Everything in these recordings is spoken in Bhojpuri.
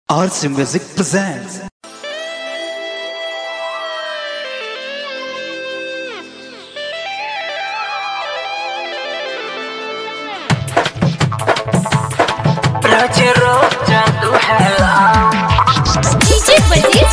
Arts Music presents. रोज रोज जादू है डीजे बजीज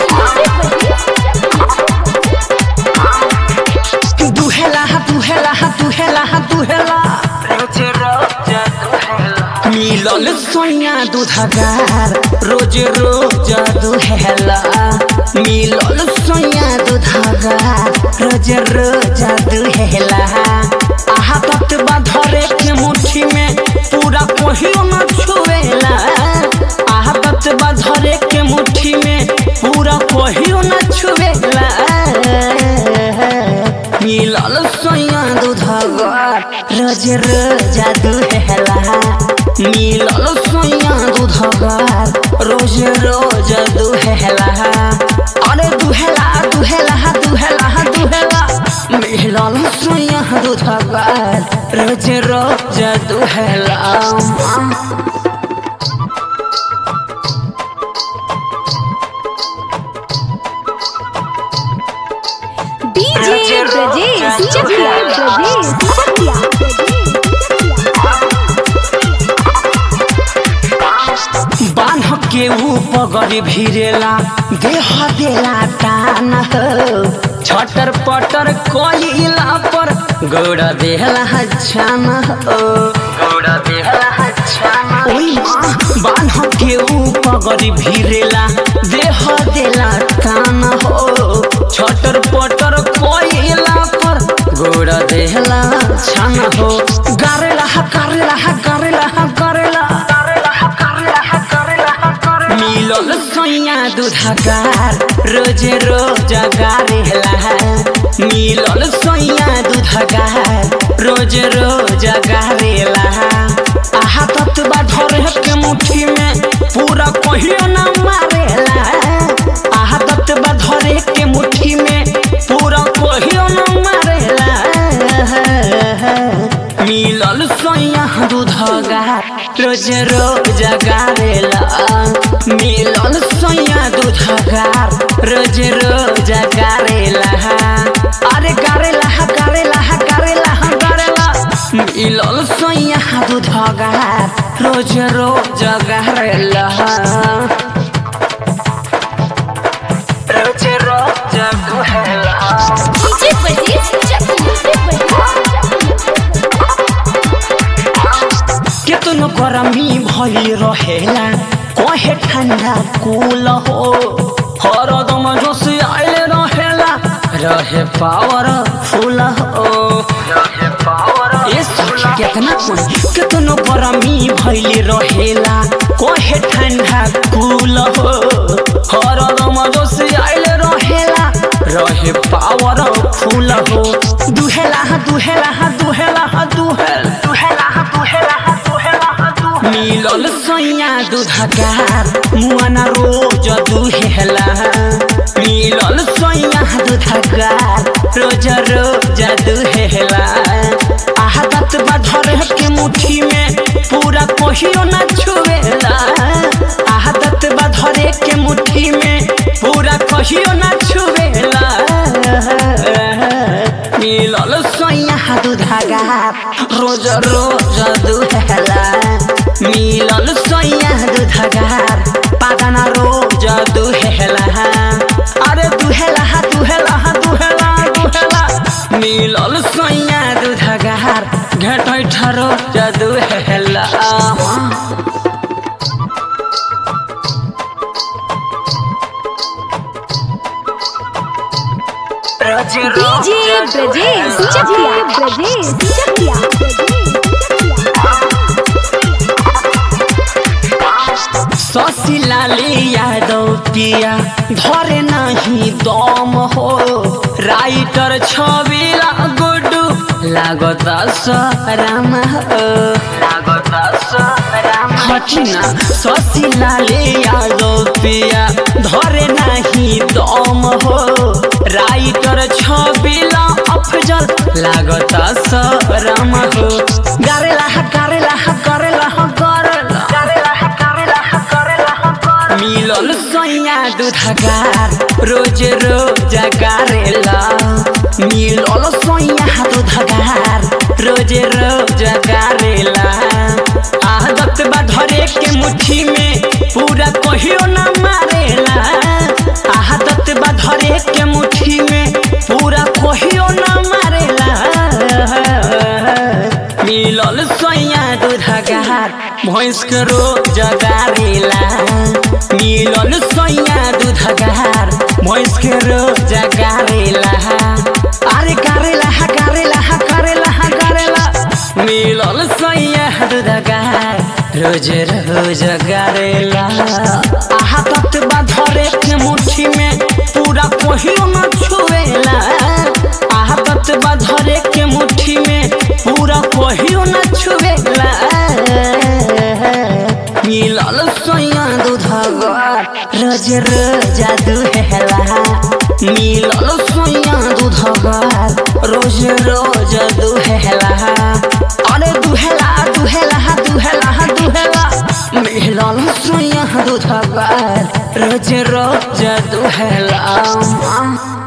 दुहेला दुहेला दुहेला दुहेला रोज रोज जादू है मिलल सोया दूधगार रोज रोज दुहेला मिलल सोया दूधगार रोज रोज दुहेला आहा तत्वा धरे के मुट्ठी में पूरा कोहियो न छुएला आहा तत्वा धरे के मुट्ठी में पूरा कोहियो न छुएला मिलल सोया दूधगार रोज रोज दुहेला मिलल सोया दूधगार रोज रोज दुहेला अरे दुहेला दुहेला दुहेला दुहेला मिलल सोया दूधगार रोज रोज दुहेला डीजे ब्रजेश चकिया ब्रजेश चकिया बान्ह के ऊपर भिरेला देह देला टान हो छटर पटर कोइला पर गौड़ा देहला छान हो गौड़ा देहला छाना ओई माँ बान्ह के ऊपर भिरेला देह देला टान हो छटर पटर कोइला पर गौड़ा देहला छान हो गारेला गारेला गारेला गारेला मिलल सैया दूधगार रोज रोज गारेला मिलल सैया दूधगार रोज रोज गारेला आहा तत्वा धरे के मुट्ठी में पूरा कहियो न मारेला आहा तत्वा धरे के मुट्ठी में पूरा कहियो न मारेला मिलल सोया दूधगार रोज रोज गारेला मिलल सोया दूधगार रोज रोज गारेला अरे गारेला गारेला गारेला गारेला मिलल सोया दूधगार रोज रोज गारेला रोज रोज जादू है डीजे बजीज केतनो गरमी भई रहेला कहे ठंडा कूल हो हरदम जोश आइले रहेला रहे पावर फूल हो रहे पावर ए सखी केतना कोई केतनो गरमी भइले रहेला कहे ठंडा कूल हो हरदम जोश आइले रहेला रहे पावर फूल हो दुहेला दुहेला दुहेला दुहेला दुहेला दुहेला दुहेला दुहेला मिलल सैया दूधगार मुआना रोज दुहेला मिलल सैया दूधगार रोज रोज दुहेला आहा तत्वा धरे के मुट्ठी में पूरा कोहियो न छुएला आहा तत्वा धरे के मुट्ठी में पूरा कोहियो न छुएला मिलल सैया दूधगार रोज रोज दुहेला मिलल सैया दूधगार पागना रोज दुहेला अरे दुहेला दुहेला दुहेला दुहेला मिलल सैया दूधगार घेटै ठरो दुहेला रोज डीजे ब्रजेश चकिया ब्रजेश चकिया ससिलाले यादव पिया धरे नहीं दम हो राइटर छबिला गुडू लागत सराम हो लागता सराम हटिना ससिलाले यादव पिया धरे नहीं दम हो राइटर छबिला अफजल लागत सराम हो गारेला गारेला गारेला गारेला करेला करेला करेला मिलल सैया दूधगार रोज रोज गारेला मिलल सैया दूधगार रोज रोज गारेला आदत बा धरे के मुट्ठी में पूरा कहियो ना मारेला आदत बा धरे के मुट्ठी में पूरा कहियो ना मारेला मिलल सैया दूधगार भैंस के रोज गारेला मिलल सैया दूधगार भैंस के रोज गारेला अरे गारेला गारेला गारेला गारेला मिलल सैया दूधगार रोज रोज गारेला आहा तत बा धरे के मुट्ठी में पूरा कहियो न छुएला आहा तत बा धरे के मुट्ठी में पूरा कहियो न छुएला मिलल सोया दूधगार रोज रोज दुहेला मिलल सोया दूधगार रोज रोज दुहेला अरे दुहेला दुहेला दुहेला दुहेला मिलल सोया दूधगार रोज रोज दुहेला